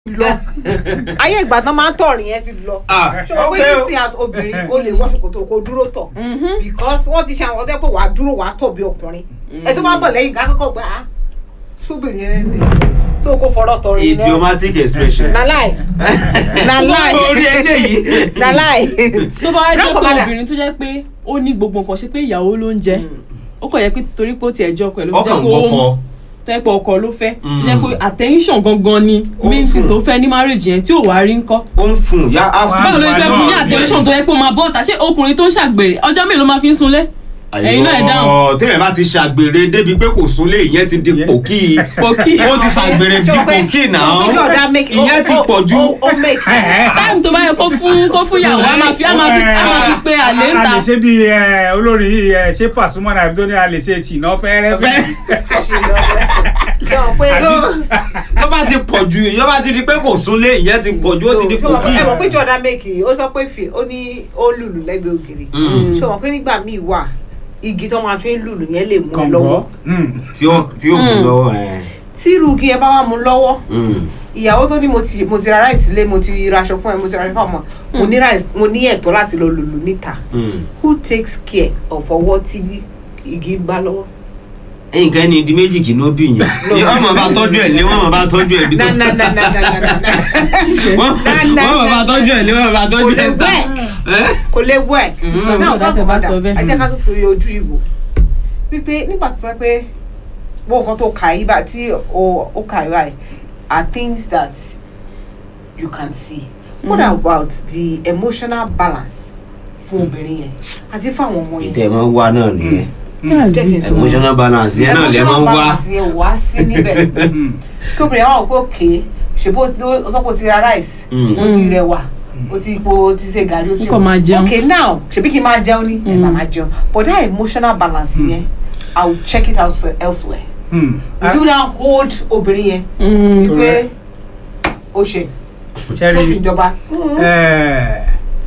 lọ ayé ìgbà tán máa ń tọ̀rìn yẹn ti lọ ah ṣọwọ́ ok pé o nísìnyí as obìnrin o lè wọ ṣòkòtò kó dúró tọ̀ because wọ́n ti ṣe àwọn ọdẹ pé wàá dúró wàá tọ̀ bí ọkùnrin ẹ tó bá bọ̀ lẹ́yìn ká kọ́kọ́ gbà á ṣóbìnrin yẹn lè so kó fọ̀rọ̀ tọ̀rìn náà idiomatic expression na lie na lie orí eléyìí na lie tó bá wá jẹ́ pé Grandfather. obìnrin tó jẹ́ pé ó ní gbogbo nǹkan ṣe pé ìyàwó ló ń jẹ ó kàn yẹ pé torí pé ó tiẹ̀ jọ pẹ̀lú ọkàn jẹ́ pé ó wọkọ tẹ́ pé ọkọ ló fẹ́ Mm. jẹ́ pé attention gangan ni Ó minti fún. tó fẹ́ ní marriage yẹn tí ò wá rí ńkọ́ ó ń fún ya á fún báwo ló fẹ́ fún ní náà, attention tó yẹ pé ó máa bọ́ ọ̀tà ṣé ọkùnrin tó ń ṣàgbèrè ọjọ́ mélòó máa fi ń sunlé ẹ̀yin náà ẹ̀ dáhùn Àyọ̀, téèyàn bá ti ṣàgbèrè débi pé kò súnlé ìyẹn ti di pòkì pòkì ó ti ṣàgbèrè di pòkì náà ìjọ ọ̀dà make ìyẹn ti pọ̀ jù ó make táìmù tó bá yẹ kó fún kó fún ìyàwó a máa fi a máa fi a máa fi pé àlè ń a ta lè ṣe bí ẹ, olórí yìí ẹ, ṣé Pasuma náà tó ní a lè ṣe ṣìnà fẹ́rẹ́fẹ́. ṣe pé tó bá ti pọ̀ jù ìyẹn bá ti di pé kò súnlé ìyẹn ti pọ̀ jù ó ti di pòkì ẹ mọ̀ pé Jordan make ó sọ pé fi ó ní ó lùlù lẹ́gbẹ̀ẹ́ ògiri Mm. ṣé o mọ̀ pé nígbà míì wà igi tó máa fi ń lùlù yẹn lè mú un kọ̀ǹgọ́ lọ́wọ́ tí ó tí ó kù lọ́wọ́ ẹ̀ tí irú igi yẹn bá wà mú un lọ́wọ́ Mm. ìyàwó tó ní mo ti mo ti ra ráìsì lé mo ti ra aṣọ fún ẹ mo ti ra aṣọ fún ọmọ mo ní ráìsì mo ní ẹ̀tọ́ láti lọ lùlù níta Mm. who takes care of ọwọ́ tí igi ń gbá lọ́wọ́. nǹkan ẹni di méjì kì í ló bí yàn wọ́n mọ̀ bá tọ́jú ẹ̀ lé wọ́n mọ̀ bá tọ́jú ẹ̀ bí tó na na na na na na na na wọ́n wọ́n mọ̀ bá tọ́jú ẹ̀ lé wọ́n mọ̀ bá kò tọ́jú lè ẹ̀ tà work kò lè work so now Ọ̀gá tẹ bá sọ bẹ́ẹ̀. ẹ jẹ́ ká tún fi ojú ìwò wípé nígbà tó sọ pé bó nǹkan tó kà yí bá tí o ó kà yí báyìí are things that you can see what about the emotional balance fún obìnrin yẹn àti fún àwọn ọmọ yẹn ìtẹ̀ máa ń wá náà nìyẹn jẹ́ kí n sọ emotional balance yẹn náà lè máa ń wá balance yẹn wá sí níbẹ̀ kí obìnrin àwọn òpó òkè ṣèbó ó sọ pé o ti ra rice Mm. o ti rẹwà o ti po o ti ṣe gàrí o ti Ó kàn máa jẹun. okay now ṣebí kí n máa jẹun ní ẹ máa máa jẹun but that emotional balance yẹn i will check it out elsewhere will you now hold obìnrin yẹn wípé o ṣe Cherry. sófin ìjọba Eh,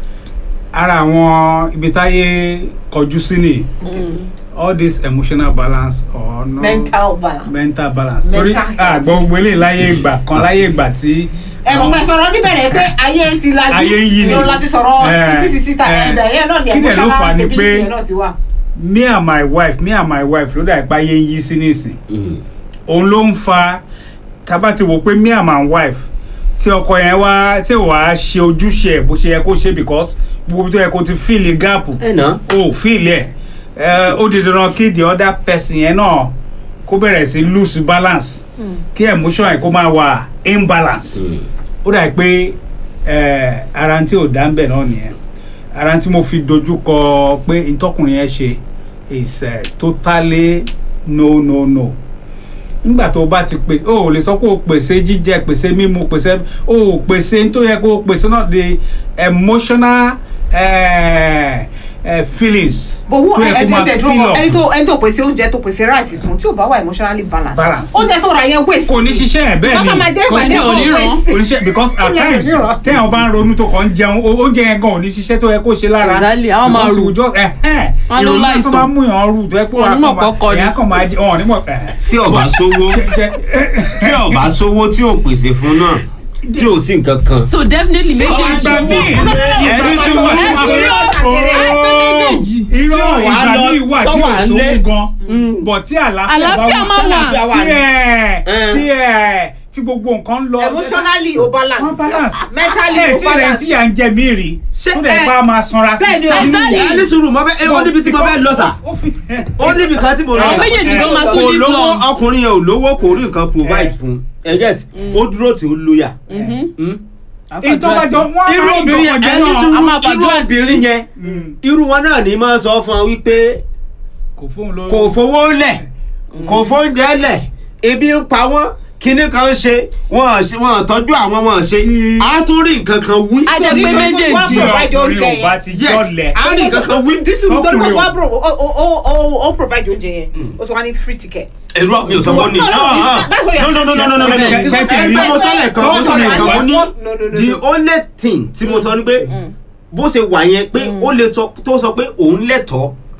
ara àwọn ibi táyé kọjú sí ni all this emotional balance or no mental balance. mental balance Mental torí health. àgbọ̀ gbogbo eléyìí láyé ìgbà kan láyé ìgbà tí ẹ mọ̀ pé sọ̀rọ̀ níbẹ̀rẹ̀ pé ayé ti lajú Ayé ń yí ni. o láti sọ̀rọ̀ Eh, sixty sixty ta eh. ẹ̀bẹ̀ yẹn náà ni Kí dẹ̀ ló emotional fà á ni stability pé- yẹn náà ti wà. me and my wife me and my wife ló dà ipá yé ń yí sí nísìn Mm. òun ló ń fa tábà ti wò pé me and my wife tí ọkọ yẹn wá tí wàá ṣe ojúṣe ẹ bó ṣe yẹ kó ṣe because gbogbo tó yẹ kó ti fíìlì gáàpù ẹ̀ náà o fíìlì ẹ ẹ ó di dandan kí the other person yẹn náà kó bẹ̀rẹ̀ sí lose balance kí emotion yẹn kó máa wà imbalance Mm. ó dà pé ẹ ara tí ò dá ń bẹ̀ náà nìyẹn ara tí mo fi dojú kọ pé ìtọkùnrin yẹn ṣe is uh, totally no no no nígbà tó o bá ti pèsè o ò lè sọ pé o pèsè jíjẹ pèsè mímu pèsè o ò pèsè tó yẹ kó o pèsè náà the emotional uh, uh, feelings but who tó yẹ kó ẹni máa tó feel up. ẹni tó ẹni tó pèsè oúnjẹ tó pèsè rice fún tí ò bá wà emotionally balance Balance. oúnjẹ tó ra yẹn waste. kò ní ṣiṣẹ́ ẹ̀ bẹ́ẹ̀ Because ni ọmọ jẹ́ kò ní ìpàdé oníran. waste. oníṣẹ́ because at Ó yẹ times mìíràn. téèyàn bá ń ronú tó kàn ń jẹun o- oúnjẹ yẹn gan ò ní ṣiṣẹ́ tó yẹ kó ṣe lára Exactly, àwọn máa Because rù. we just- ẹ̀hẹ́n, Wọ́n ló ìrònú tó láìsàn. máa mú yàn rù tó yẹ pé Wọn wàá ní mọ̀ kàn máa pọ́kọ ni. èèyàn kàn máa jẹ ọ̀hún nímọ̀ ẹ̀hẹ́n. tí ọba sówó Ṣe- tí ọba sówó tí ò pèsè fún náà tí ò sí nǹkan kan. so definitely ọba méjèèjì sówó fún ẹni tí wọ́n ẹ ti kúrò ẹ pé méjèèjì irọ́ tí ò wá ìgbà lọ, ní ìwà tó tí ò wà sówó lé. gan bọ̀ tí àlàáfíà àlàáfíà máa wà Àlàáfíà wà. tí ẹ̀ Eh. tí ẹ̀ tí gbogbo nǹkan ń lọ emotionally o balance wọ́n balance mentally ẹ̀ o tí rẹ̀ balance. tí yà ń jẹ mí rí Ṣé tó dẹ̀ ẹ- bá máa sanra sí Bẹ́ẹ̀ ni, sínú exactly. ìyá. ẹ ní sùúrù mo fẹ́ ẹ ó níbi tí mo fẹ́ lọ sà Ó fi- ó níbi kan tí mo lọ àwọn sà. méjèèjì gan máa tún kò live lówó long ọkùnrin yẹn ò lówó kò rí nǹkan provide fún ẹ get ó dúró tí ó lóyà. Mm. ìtọ́bàjọ́ wọ́n irú máa ń obìnrin yẹn tọkànjẹ́ ẹ ní náà. sùúrù a máa irú fàdúrà tì. obìnrin yẹn Mm. irú wọn náà ní máa sọ fún ọ wípé kò fóun lórí. kò fowó lẹ̀ kò fóúnjẹ lẹ̀ ebi ń pa wọ́n kinní kan ṣe wọn ṣe wọn tọ́jú àwọn wọn ṣe á tún rí nǹkan kan wí. A jẹ́ pé Nítorí méjèèjì. wọ́n tí provide ọkùnrin oúnjẹ ò bá yẹn. ti yes jọlẹ̀. á rí nǹkan kan wí. dísù nítorí Ọkùnrin pé o. wọ́n bro ó ó ó ó provide oúnjẹ yẹn ó tún wá ní free ticket. èrò mi ò sọ pé ó ní. No, no, Ah, that's what ah. you're no no no no no no no no Ṣe- ṣe ti rí- ẹ mo sọlẹ̀ kan mo sọlẹ̀ kan mo ní No, no, no, no. the only thing tí mo sọ ni pé bó ṣe wà yẹn pé ó lè sọ tó sọ pé òun lẹ́tọ̀ọ́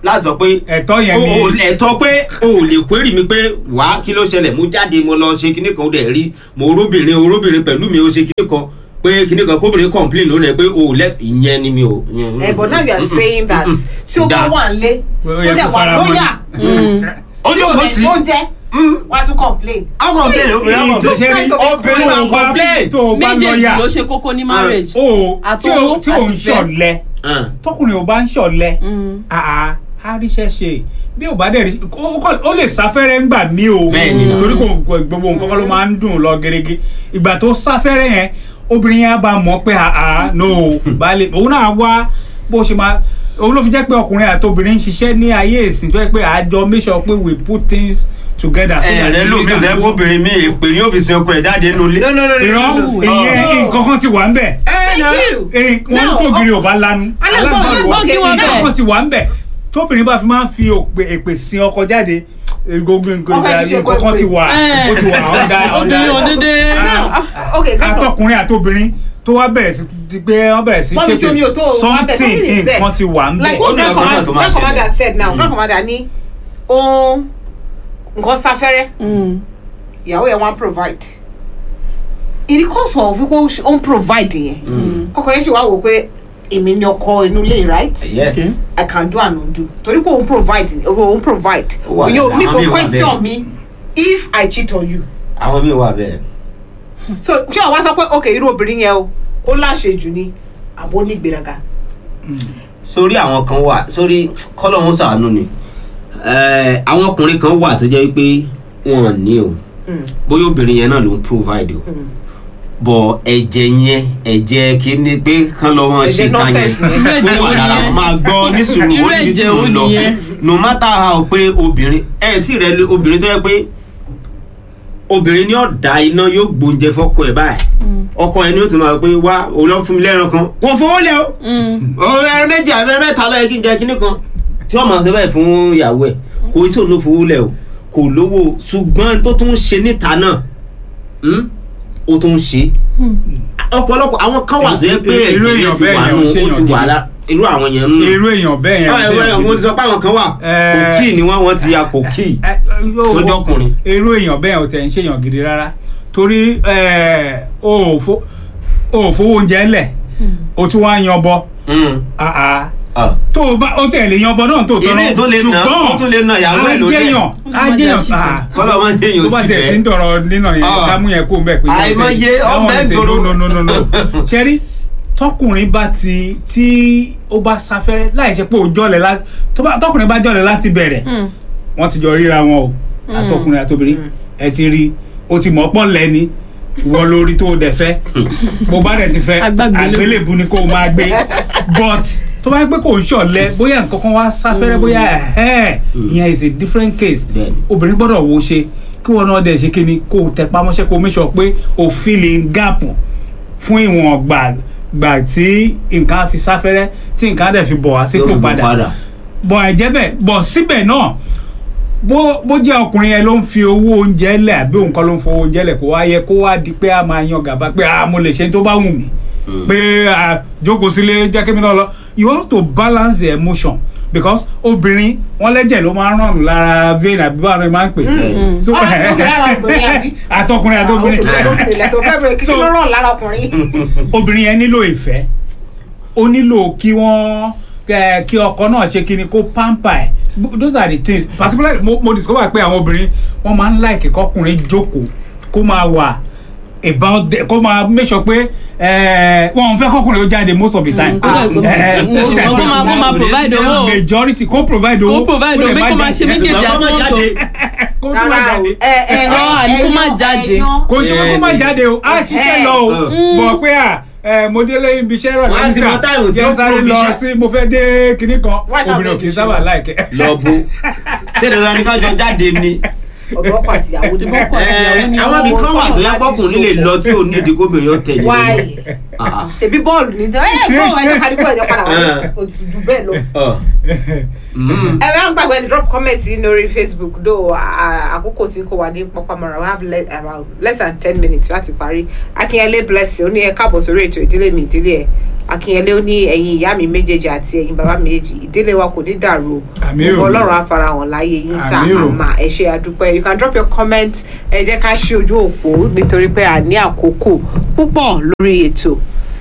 láti sọ pé ẹ̀tọ́ yẹn o ò ni ẹ̀tọ́ pé o ò lè query mi pé wá kí ló ṣẹlẹ̀ mo jáde mo lọ ṣe kinní kan ó dẹ̀ rí mo róbìnrin o róbìnrin pẹ̀lú mi ó ṣe kinní kan pé kinní kan kóbìnrin complain lónìí pé o ò lẹ ìyẹn ni mi ò. ẹ but now you are saying that tí o bá Da. wà ń lé Ó tó yẹ dẹ̀ kó wà fara mọ́ lóyà ó tí ní o òkú dẹ̀ tí tó jẹ́ wà á tún complain. á complain obìnrin á Èyí tó complain ṣe rí obìnrin máa ń complain. tó o bá méjèèjì lọ́ọ̀yà ló ṣe kókó ní marriage. o tí o Àtọwọ́ tí o ń àti ìfẹ́. ṣọ̀lẹ Ah. tọkùnrin ò bá ń ṣọ̀lẹ Mm. àá á ríṣẹ́ ṣe bí ò bá dẹ̀ rí ó- ó ó lè sáfẹ́rẹ́ ńgbà mí o Bẹ́ẹ̀ni náà. torí kò kò- gbogbo nǹkan kan ló máa ń dùn lọ gerege ìgbà tó sáfẹ́rẹ́ yẹn obìnrin yẹn á bá mọ̀ pé àá no baálé òun náà wá bó ṣe máa òun ló fi jẹ́ pé ọkùnrin àti obìnrin ń ṣiṣẹ́ ní ayé ìsìn tó yẹ pé àjọ make sure pé we put things together. so that ẹ̀rẹ́ lómi ò tẹ́ kóbìnrin mi èpè ní òfìsì ọkọ ẹ̀ jáde nínú ilé. no no no irọ́ no no. ìyẹn nǹkan kan ti wà ń bẹ̀ thank you. Eh, wọn Now, tó giri ò bá lanu alágbọ̀n alágbọ̀n okay, kí wọ́n now- bẹ̀. wọn ti wà ń bẹ̀ tóbìnrin bá fi máa ń fi òpè èpè sin ọkọ jáde egogo nǹkan Ọkọ ti ṣe nǹkan kan èpè. ti wà Eh. ó ti wà ọ̀dà obìnrin ò dédé. now okay come on. atọkùnrin àtobìnrin tó wá bẹ̀rẹ̀ sí ti pé wọ́n bẹ̀rẹ̀ sí Wọ́n fi sómi ò tó o, wọ́n bẹ̀, something something is there. nǹkan ti wà ń like bẹ̀ Ó what ní grand ọgbọ́n náà tó commander máa grand commander ṣẹlẹ̀. said now grand commander ní ohun nǹkan sáfẹ́rẹ́ Mm. ìyàwó yẹn wọ́n provide in the course of wípé ó ń provide yẹn kọ́kọ́ yẹn ṣe wá wò pé èmi ni ọkọ inú ilé right yes. I can do and undo torí pé òun provide òun provide Ó wà òun yóò dáadáa, mi àwọn kò míì wà question bẹ́ẹ̀. me if I cheat on you àwọn míì wà bẹ́ẹ̀. so ṣé àwa sọ pé ok irú obìnrin yẹn o ó láṣejù ni àbó ní ìgbéraga sórí àwọn kan wà sórí kọ́lọ́hún ṣàánú ni Eh, àwọn ọkùnrin kan wà tó jẹ́ wípé wọn ò ní o Mm, bóyá obìnrin yẹn náà ló ń provide o mm. bọ̀ ẹ̀jẹ̀ yẹn ẹ̀jẹ̀ kíní pé kán lọ́ wọn ṣe Ẹ̀jẹ̀ kan yẹn nonsense ni. Irú ẹ̀jẹ̀ ó wà wo lára nìyẹn? máa gbọ́ ní sùúrù Irú ó níbi tí ẹ̀jẹ̀ mò wo ń lọ nìyẹn? no matter how pé obìnrin ẹ̀ tí rẹ lé- obìnrin tó yẹ pé obìnrin ní ọ̀dà iná yóò gbóúnjẹ fọ́kọ ẹ̀ báyìí ọkọ ẹ̀ ni ó tún máa pé wá òun lọ fún mi lẹ́ran kan kò fowó lẹ́ o Mm. ọ̀rọ̀ ẹran méjì àbẹ mẹ́ta lọ́yẹ kí n jẹ kíní kan tí wọ́n máa ṣe báyìí fún ìyàwó ẹ̀ kò tí òun ló fowó lẹ̀ o kò lówó ṣùgbọ́n tó tún ń ṣe níta náà hmm, ó tún ń ṣe ọ̀pọ̀lọpọ̀ àwọn kan wà tó yẹ pé Irú ẹ̀jẹ̀ yẹn èèyàn ti bẹ́ẹ̀ wà yẹn ò nù ṣèyàn ó ti wà gidi. lá irú àwọn yẹn ń irú èèyàn bẹ́ẹ̀ yẹn ọ̀ ẹ̀wọ̀ ẹ̀ mo ti sọ pé àwọn kan wà Eh. kòkí ni wọ́n wọ́n ti ya kòkí Eh, yóò- tó jọkùnrin. irú èèyàn bẹ́ẹ̀ ò tẹ̀ ń ṣèyàn gidi rárá torí eh, o ò fo- o ò fowó oúnjẹ lẹ̀ o tún wá yan bọ Hmm, ah, ah. ah. tó o bá o tẹ̀ lè yan bọ náà tó tọ́ Èmi tó lè nà ó tún lè nà ìyàwó ẹ̀ ló dé ajéyàn ajéyàn ah, kọ́lọ́ máa ń yé èèyàn tó bá sí tẹ̀ sí ń fẹ́ dọ̀rọ̀ nínà yẹn Ah. ká mú yẹn kó bẹ́ẹ̀ pé Àìmọye ọbẹ̀ gbòòrò. no no no no ṣẹ́rí tọkùnrin bá ti tí ó bá sáfẹ́rẹ́ láì ṣe pé ó jọ̀lẹ̀ lá tó bá- tọkùnrin bá jọ̀lẹ̀ láti bẹ̀rẹ̀ Mm. wọ́n ti jọ ríra wọn o àtọkùnrin àtobìnrin ẹ ti rí o ti mọ̀ pọ̀ lẹ́ni ìwọ lórí tó o dẹ̀ fẹ́ bó bá dẹ̀ ti fẹ́ Agbágbélébùú. àgbélébù ni kó o máa gbé but tó bá yẹ pé kò ń ṣọ̀lẹ bóyá nǹkan kan wá sáfẹ́rẹ́ bóyá ẹ̀hẹ́n ìyẹn is a different case Bẹ́ẹ̀ni. obìnrin gbọ́dọ̀ wo ṣe kí wọn náà dẹ̀ ṣe kí ni kó o tẹ pamọ́ṣẹ́ kó o make sure pé o fill in gap fún ìwọ̀n gbà gbà tí nǹkan á fi sáfẹ́rẹ́ tí nǹkan á dẹ̀ fi bọ̀ wá sípò Yóò bọ̀ padà padà. bọ̀ ẹ̀jẹ̀ bẹ̀ bọ̀ síbẹ̀ náà bó bó jẹ́ ọkùnrin yẹn ló ń fi owó oúnjẹ lẹ̀ àbí òun kọ́ ló ń fowó oúnjẹ lẹ̀ kó wá yẹ kó wá di pé a máa yan gàba pé a mo lè ṣe tó bá wù mí pé a jókòó sílé jẹ́ kí mi náà lọ you have to balance the emotion because obìnrin wọn lẹ́jẹ̀ ló máa ń ràn lára vein àbí báwọn ni máa ń pè é So- Ah, okay, lára obìnrin àbí? àtọkùnrin àtọkùnrin lẹsọ fẹ bẹrẹ kí So- ló ràn lára ọkùnrin. obìnrin yẹn nílò ìfẹ́ ó nílò kí wọ́n kẹ- kí ọkọ náà ṣe kí ni kó pamper ẹ̀ those are the things particularly mo, mo discover pé àwọn obìnrin wọ́n máa ń like kọkùnrin jókòó kó máa wà about the kó máa make sure pé eh, wọn ò fẹ́ kọkùnrin ó jáde most of the time. kó dẹ̀- kó- Eh, mm, most ṣùgbọ́n of the kó máa- kó time. máa provide owó. majority kó provide owó Kó provide owó, dẹ̀ bí má kó máa jáde. ṣe méjèèjì Ṣùgbọ́n kó má àti jáde. kó tún má jáde Irọ́, àní kó má jáde. kò ṣe pé kó má jáde o á ṣiṣẹ́ lọ o Mm. bọ̀ pé à ẹ mo délé ibi iṣẹ́ rẹ̀ Wọ́n á ti mọ táìmù tí ó jẹ́ sáré kúrò lọ níṣẹ́. sí mo fẹ́ dé kinní kan Why not obìnrin ò make kì í it sábà sure? láìkẹ́. lọ bó ṣé dandan ni kájọ jáde ni ọ̀dọ̀ ọkọ àtìyàwó ni Ọkọ Eh, àtìyàwó ni àwọn ibì wọ́n kan wà tó yẹ láti pọkùnrin lè sopọ̀. lọ tí ò ní ìdí kóbìnrin ó tẹ̀lé why Ah. tèmi bọ́ọ̀lù ní ẹ bọ́ọ̀lù ẹjọ́ kárí bọ́ọ̀lù ẹjọ́ padà wá Eh. òtútù bẹ́ẹ̀ lọ. Ọ. Mm. ẹ bá ń gbàgbé ní drop comment yìí lórí facebook do àkókò tí kò wà ní pọpamọra we have le- about less than ten minutes láti parí akínyẹlé blessing ó ní ẹ káàbọ̀ sórí ètò ìdílé mi ìdílé ẹ akínyẹlé ó ní ẹ̀yin ìyá mi méjèèjì àti ẹ̀yin bàbá mi méjèèjì ìdílé wa kò ní dàrú o Àmín o. Gbogbo ọlọ́run á farahàn láyé yín sá Àmín o. àmà ẹ ṣé àdúpẹ́ you can drop your comment ẹ jẹ́ ká ṣí ojú òpó nítorí pé a ní àkókò púpọ̀ lórí ètò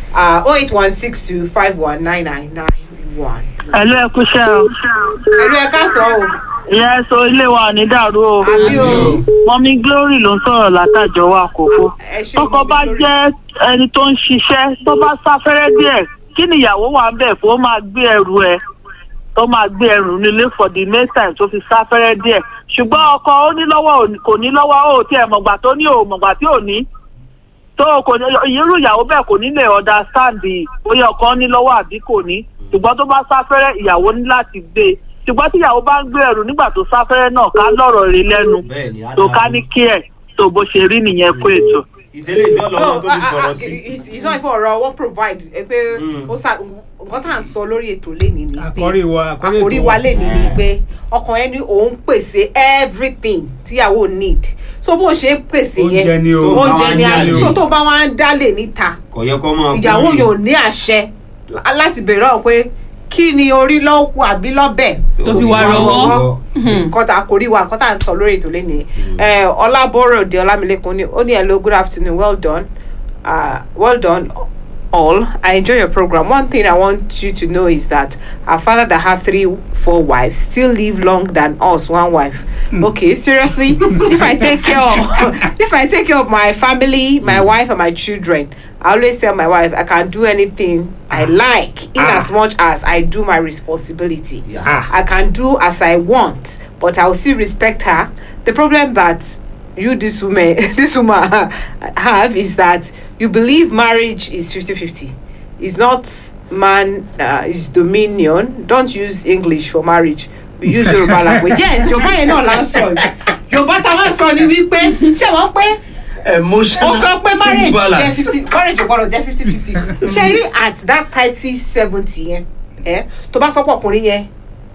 oh eight one six two five one nine nine nine one. Ẹ̀lú ẹ kúṣẹ́ o. ẹ̀lú ẹ̀ ká sọ o Ìyá ẹ sọ ilé wa ò ní dàrú o. àbí o Mọ́mí Glory ló ń sọ̀rọ̀ látàjọ́ wa kókó. ẹ ṣé Tọkọ bá Glory. jẹ́ ẹni tó ń ṣiṣẹ́ tó bá sáfẹ́rẹ́ díẹ̀ kí ni ìyàwó wà ń bẹ̀ kó máa gbé ẹrù ẹ tó máa gbé ẹrù nílé for the next time tó fi sáfẹ́rẹ́ díẹ̀. Ṣùgbọ́n ọkọ ó ní lọ́wọ́ ò ní- kò ní lọ́wọ́ ó tiẹ̀ mọ̀gbà tó ní ò mọ̀gbà tí ò ní. tó kò ní irú ìyàwó bẹ́ẹ̀ kò ní lè understand bóyá ọkọ ní lọ́wọ́ àbí kò ní ṣùgbọ́n tó bá sáfẹ́rẹ́ ìyàwó ní láti gbé e ṣùgbọ́n tí ìyàwó bá ń gbé ẹrù nígbà tó sáfẹ́rẹ́ náà ká lọ́rọ̀ rí lẹ́nu bẹ́ẹ̀ ni á tó dáa. ká ní kí ẹ̀ tó bó ṣe rí nìyẹn kó ètò. ìṣẹ̀lẹ̀ tí ọlọ́run tó No, fi ah, sọ̀rọ̀ ah, sí. it's it's not even ọ̀rọ̀ wọ́n provide ẹ pé Mm. ó sà nǹkan tá à ń sọ lórí ètò lẹ́ni ni pé àkọ́rí wa àkọ́rí àkórí ètò wa lẹ́ni ni pé ọkàn ẹni òun pèsè everything tíyàwó need so bó ṣe ń pèsè Oúnjẹ yẹn ni o. oúnjẹ ni Àwọn aṣọ oúnjẹ so ni o. tó bá wá ń dálé níta kò yẹ kó máa ìyàwó fún yóò ní àṣẹ láti bèrè ọ̀hún pé kí ni orí lọ́wọ́ àbí lọ́bẹ̀ Tó fi wá rọwọ́. nǹkan tá a kò rí wa nǹkan tá à ń sọ lórí ètò lẹ́nu ọlábọ̀rọ̀dé ọlámilékun ni ó ní hello good afternoon well done uh, well done all i enjoy your program one thing i want you to know is that our father that have three four wives still live long than us one wife okay seriously if i take care of if i take care of my family my wife and my children i always tell my wife i can do anything i like in Ah. as much as i do my responsibility Yeah. Ah. I can do as I want, but I will still respect her. The problem that you this woman this woman have is that you believe marriage is 50-50. It's not man uh, is dominion. Don't use English for marriage. We use Yoruba language. Yes, Yoruba yẹn náà là ń sọ yìí. Yorùbá tá a máa sọ ni wípé ṣé wọ́n pé emotional ó sọ pé marriage jẹ́ imbalance. fifty marriage ò gbọ́dọ̀ jẹ́ fifty fifty ṣe rí at that thirty seventy yẹn ẹ tó bá sọ pé ọkùnrin yẹn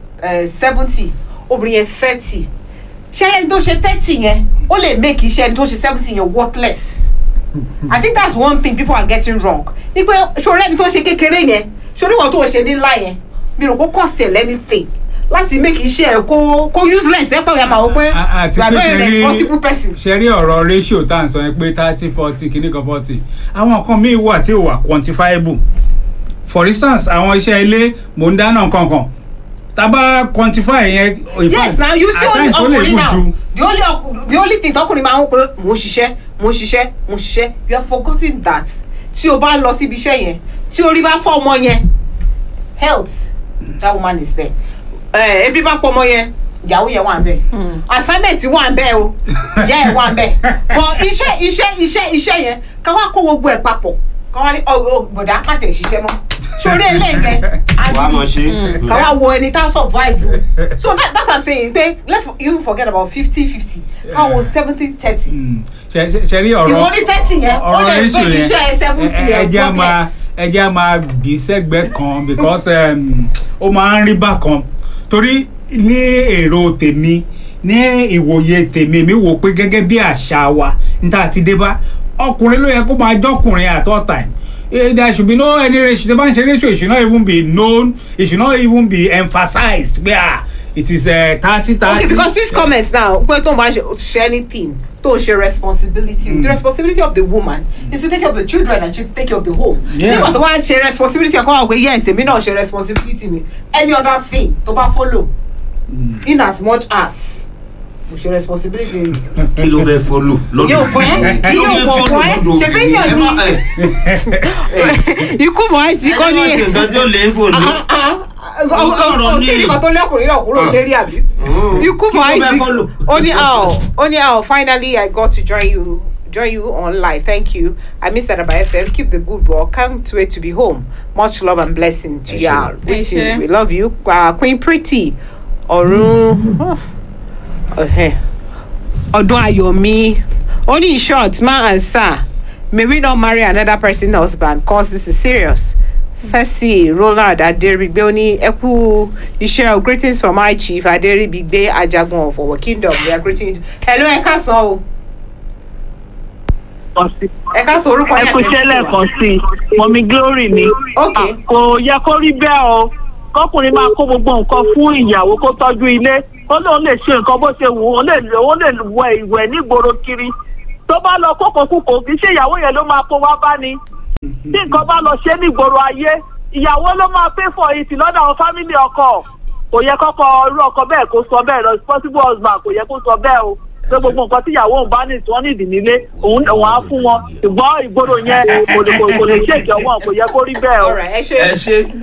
seventy obìnrin yẹn thirty ṣe ẹni tó ṣe thirty yẹn ó lè make iṣẹ́ ẹni tó ṣe seventy yẹn worthless i think that's one thing people are getting wrong ni pé ṣòro ẹni tó ṣe kékeré yẹn ṣòro ìwọ̀n tó ṣe ní ńlá yẹn mi rò kó cost ẹ̀ anything láti make iṣẹ́ ẹ̀ kó kó useless lẹ́pọ̀ yẹn máa wọ pé A- àti you are pé not a ṣe rí- responsible person. ṣe rí ọ̀rọ̀ ratio tá à ń sọ yẹn pé thirty forty kìíní kan forty àwọn nǹkan míì wà tí ò wà quantifiable for instance àwọn iṣẹ́ ilé mò ń dáná kankan tá a bá quantify yẹn in yes fact, now you see at only times ó lè ọkùnrin gùn now ju the only ọk- the only thing tọkùnrin máa ń pè mo ń ṣiṣẹ́ mo ń ṣiṣẹ́ mo ń ṣiṣẹ́ you are forgetting that tí o bá lọ síbi iṣẹ́ yẹn tí orí bá fọ́ ọmọ yẹn health that woman is there ẹ ebi bá pọ̀ ọmọ yẹn ìyàwó yẹn wà ń bẹ̀ assignment wà ń bẹ̀ o ìyá ẹ̀ wà ń bẹ̀ but iṣẹ́ iṣẹ́ iṣẹ́ iṣẹ́ yẹn ká wá kó gbogbo ẹ̀ papọ̀ ká wá ní ọ ọ bọ̀dá má tẹ̀ ṣiṣẹ́ mọ́ sórí eléyìí wàá mọ̀ ṣe. ká wá wo ẹni tá survive o so that, that's what i'm saying pé let's even forget about fifty fifty ká wo seventy thirty Mm. ṣe ṣe- ṣe rí ọ̀rọ̀ ìwọ ní thirty yẹn ó lè ratio gbé iṣẹ́ seventy ẹ- ẹ- yẹn ẹjẹ́ á máa progress. ẹjẹ́ á máa gbé sẹ́gbẹ́ kan because um, ó máa ń rí bákan torí ní èrò tèmi ní ìwòye tèmi mi wò pé gẹ́gẹ́ bí àṣà wa níta ti dé bá ọkùnrin ló yẹ kó máa jọkùnrin at all time Eh, there should be no any ratio the bá ń ṣe ratio it should not even be known it should not even be emphasized pé ah it is thirty thirty. okay because this comment now pé tó ń bá ṣe ṣe anything tó ń ṣe responsibility the responsibility of the woman is to take care of the children and to take care of the home Yeah. nígbà tó bá ṣe responsibility ẹ̀kọ́ àwọn pé yes èmi náà ṣe responsibility mi any other thing tó bá follow in as much as mo ṣe responsibility mi. kí ló fẹ́ fọ́lù lọ́dún yóò bọ́ ẹ́ kí ló yóò fẹ́ bọ̀ fọ́lù bọ́ ẹ́ lọ́dún ṣe bí obìnrin? yàn ẹ má ní ẹ ikú mọ̀ ẹ́ sí ẹ kọ́ má ní ṣe nǹkan tí ó lè ń kò ní. ọ̀rọ̀ ní. tí ìgbà tó lẹ́kùnrin náà kúrò lérí àbí. Mm. ikú Kí mọ̀ ló ẹ́ fẹ́ sí fọ́lù? ó ní how ó ní how finally I got to join you join you on live thank you I missed that by FM keep the good work can't wait to be home much love and blessing to Ẹ you ṣé. all with Ẹ you ṣé. we love you uh, Queen Pretty ọ̀run ọ̀hẹ́ ọdún ayọ̀mí ó ní in short ma and sir may we not marry another person husband cause this is serious fẹ́sì roland adérìgbé ó ní ẹ kú iṣẹ́ o greetings from my chief adérìgbé ajagun of our kingdom we are greeting you hello ẹ káàsán o lẹ́ẹ̀kan sí ẹ ká sọ orúkọ ẹ yẹn kú iṣẹ́ lẹ́ẹ̀kan sí mọ̀mí glory ni Ok. Ah, kò yẹ kó rí bẹ́ẹ̀ o kọkùnrin máa kó gbogbo nǹkan fún ìyàwó kó tọ́jú ilé ó lóun lè ṣe nǹkan bó ṣe wù ú ó lè ó lè wẹ ìwẹ̀ nígboro kiri tó bá lọ kókò kúkò kì í ṣe ìyàwó yẹn ló máa kó wá bá ni tí nǹkan bá lọ ṣe nígboro ayé ìyàwó ló máa pay for it lọ́dọ̀ àwọn fámìlì ọkọ kò yẹ kọ́kọ́ irú ọkọ bẹ́ẹ̀ kó sọ bẹ́ẹ̀ responsible husband kò yẹ kó sọ bẹ́ẹ̀ o pé gbogbo nǹkan tí ìyàwó òun bá ní tí wọ́n ní ìdí nílé òun òun á fún wọn ṣùgbọ́n ìgboro yẹn kò lè kò lè ṣèkì ọwọ́ kò yẹ kó rí bẹ́ẹ̀ o. All right, ẹ ṣe ẹ ṣe.